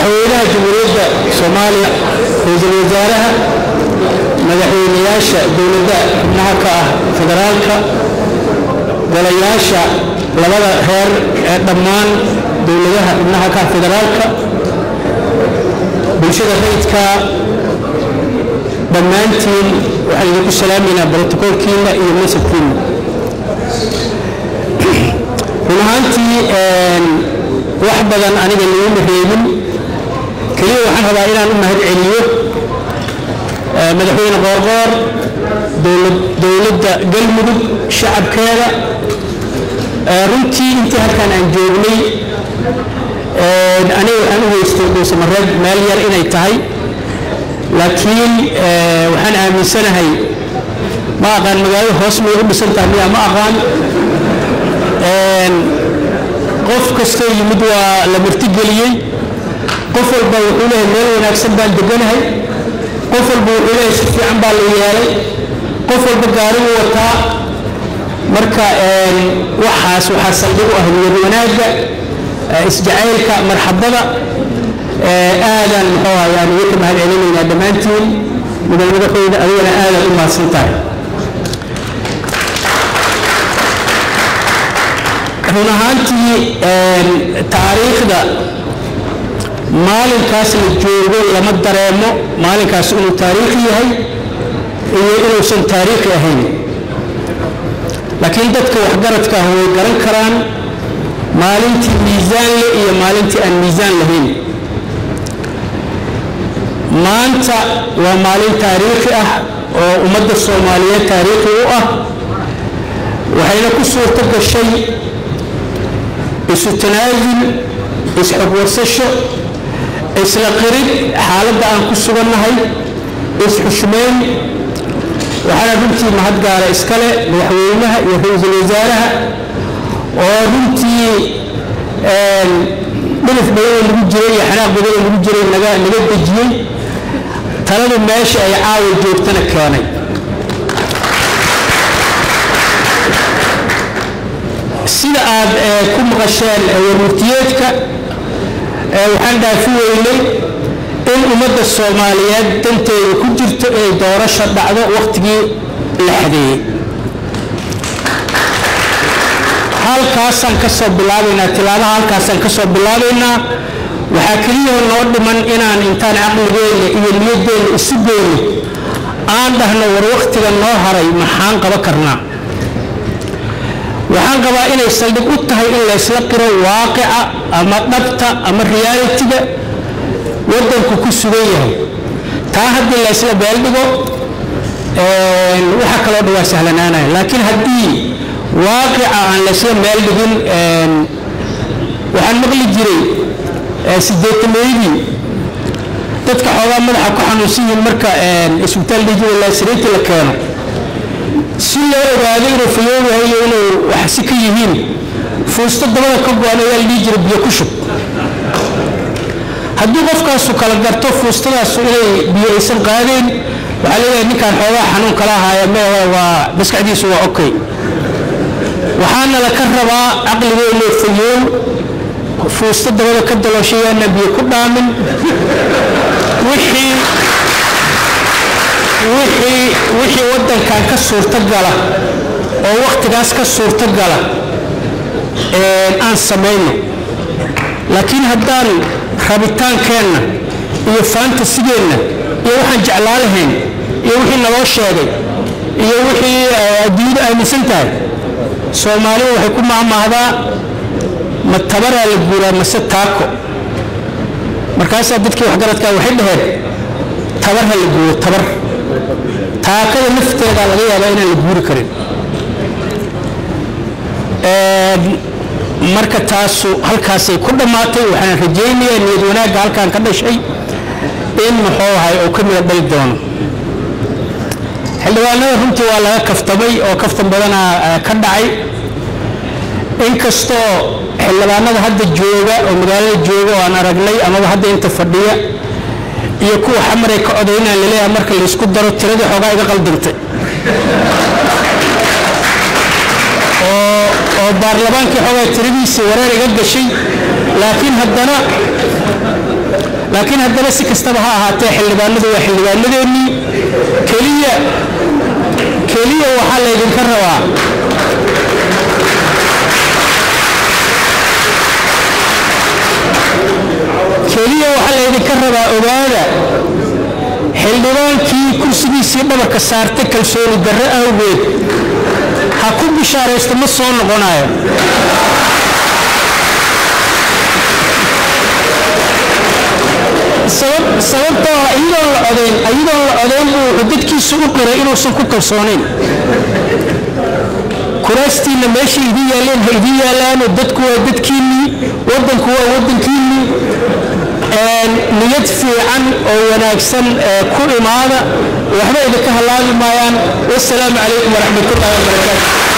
madaxweynaha jamhuuriyadda soomaaliya ra-iisul wasaaraha madaxweynayaasha dowladda xubnaha ka ah federaalka golayaasha labada reer ee dhammaan dowladaha xubnaha ka ah federaalka bulshada rayidka dhammaantiin waxaan idinku salaameynaa brotokoolkiina iyo masabkiina run ahaantii wax badan aniga naguma reebin keliya waxaan rabaa inaan u mahad celiyo madaxweyne qoorqoor dowladda galmudug shacabkeeda runtii intii halkaan aan joognay aniga waxaan u haystay dhuusamareeb meel yar inay tahay laakiin waxaan aaminsanahay ma aqaan magaalada hoos may u dhisan tahay miya ma aqaan qof kastoo yimid waa la martigeliyey qof walba wuxuu leeyahay meel wanaagsan baan deganahay qof walba wuxuu leeyahay si fiican baa la yeelay qof walba gaarigu wataa marka waxaas waxaa saldhig u ah niyad wanaagga isjacaylka marxabada aadaan muxuu ayaan idinka mahad celinaynaa dhammaantiin mudan madaxweyne adigana aadaad u mahadsan tahay run ahaantii taariikhda maalinkaas la joogo lama dareemo maalinkaas inuu taariikhi yahay iyo inuusan taariikhi ahayn laakiin dadka waxgaradka ah way garan karaan maalintii miisaan leh iyo maalintii aan miisaan lahayn maanta waa maalin taariikhi ah oo ummadda soomaaliyeed taariikhi u ah waxayna ku suurto gashay isu tanaasul isxogwarsasho isla qirid xaaladda aan ku sugannahay isxushmeyn waxaana runtii mahad gaara iskale madaxweynaha iyo ra-iisul wasaaraha oo runtii dhilif badan oo lagu jiray iyo xanaaq badan oo lagu jiray naga naga dejiyey taladu meesha ay caawa joogtana keenay sida aad ku maqasheen warmurtiyeedka waxaan dhaafi weynay in ummadda soomaaliyeed danteeda ku jirto inay doorasho dhacdo wakhtigii la xadeeyey halkaasaan ka soo bilaabaynaa tilaabaha halkaasaan ka soo bilaabaynaa waxaa keliya noo dhiman inaan intaan caqligeenna iyo niyadeenna isu geyno aan dhahno war wakhtiga noo haray maxaan qaba karnaa waxaan qabaa inay saldhig u tahay in laysla qiro waaqica ama dhabta ama realitiga waddanku ku sugan yahay taa haddii laysla beeldhigo waxa kaloo dhan waa sahlanaanaya laakiin haddii waaqica aan laysla meel dhigin waxaan maqli jiray sideetameydii dadka xoogaa madaxa ku xanuunsan yihiin marka isbitaal dhijida laasiriinta la keeno si loo ogaado inuu fayoob yahay iyo inuu wax si ka yihiin fuusto dabada ka go-an ayaa la dhihi jira biyo ku shub haddii qofkaasu kala garto fuustadaasu inay biyo aysan qaadayn waxaa leeyahay ninkaan xoogaa xanuun kala ahaaya meehe waa maskaxdiisu waa okay waxaana la ka rabaa caqligeenu fayoow fuusto dabada ka dalooshayaana biyo ku dhaamin wixii wixii wixii waddankan ka suurtogala oo wakhtigaas ka suurtogala aan samayno laakiin haddaan rabitaankeenna iyo faantasigeenna iyo waxaan jeclaa lahayn iyo wixii naloo sheegay iyo wixii adduunyadu aaminsan tahay soomaalidu waxay ku mahmaahdaa ma tabaraa la guuraa mase taako markaasaa dadkii waxgaradkaa waxay dhaheen tabar ha la guuro tabar taakada lafteedaa laga yaabaa inaan la guuri karin marka taasu halkaasay ku dhammaatay waxaan rajaynayaa niyad wanaagga halkaan ka dhashay in muxuu ahay uu ka mida dhali doono xildhibaanada runtii waa laga kaftamay oo kaftan badanaa ka dhacay inkastoo xildhibaanada hadda jooga oo magaalada jooga oo aan aragnay amaba hadda inta fadhiya iyo kuwa xamaray ka codaynaan laleeyahay marka laysku daro tiradii xoogaa iga qaldantay oo baarlamaankii xoogaa tiradiisii wareer iga gashay laakiin haddana laakiin haddana si kastaba ha ahaatee xildhibaanadu waa xildhibaanadeennii keliya keliya waxaa laydinka rabaa keliya waxaa laydinka rabaa ogaada xildhibaankii kursigiisii dhabarka saartay kalsooni darro awgeed ha ku bishaaraysto ma soo noqonayo sababtoo ah iyadoon la odayn iyadoon la odayn buu wuxuu dadkiisu u qiray inuusan ku kalsoonayn kuraastiinna meeshay idin yaalleen ha idin yaalaano dadku waa dadkiinnii waddanku waa waddankiinnii niyad fiican oo wanaagsan ku imaada waxba idinka halaabi maayaan wasalaamu calaykum waraxmat ullahi wabarakaatu